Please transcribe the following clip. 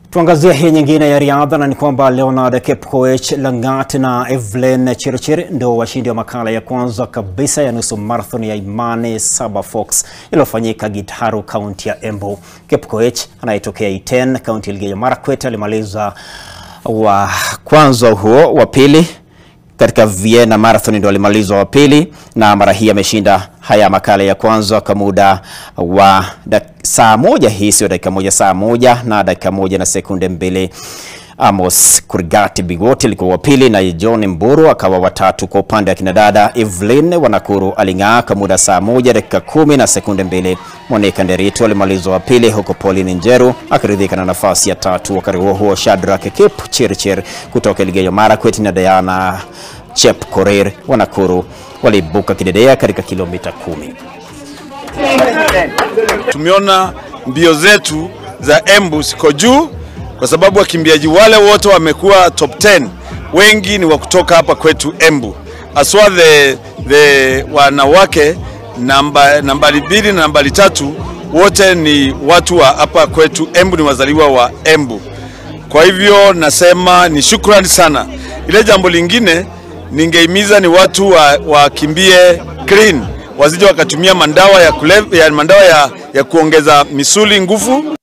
Tuangazie hii nyingine ya riadha na ni kwamba Leonard Kipkoech Langat na Evelyn Chirchir ndio washindi wa makala ya kwanza kabisa ya nusu marathon ya Imani Saba Fox iliyofanyika Gitaru, kaunti ya Embu. Kipkoech anayetokea Iten, kaunti ya Elgeyo Marakwet alimaliza wa kwanza huo, wa pili katika Vienna Marathon ndio alimalizwa wa pili, na mara hii ameshinda haya makala ya kwanza kwa muda wa saa moja, hii sio dakika moja, saa moja na dakika moja na sekunde mbili. Amos Kurgati Bigoti alikuwa wa pili na John Mburu akawa watatu. Kwa upande wa kinadada, Evelyn Wanakuru aling'aa kwa muda saa moja dakika kumi na sekunde mbili. Monica Nderitu alimalizwa wa pili, huko Pauline Njeru akiridhika na nafasi ya tatu. Wakati huo huo, Shadrack Kipchirchir kutoka Elgeyo Marakwet na Diana Chepkorir Wanakuru waliibuka kidedea katika kilomita kumi. Tumeona mbio zetu za Embu siko juu kwa sababu wakimbiaji wale wote wamekuwa top 10 wengi ni wa kutoka hapa kwetu Embu, aswa the, the wanawake namba, nambari mbili na nambari tatu wote ni watu wa hapa kwetu Embu, ni wazaliwa wa Embu. Kwa hivyo nasema ni shukrani sana. Ile jambo lingine ningeimiza ni watu wakimbie wa clean, wasije wakatumia mandawa ya, kulev, ya, mandawa ya, ya kuongeza misuli nguvu.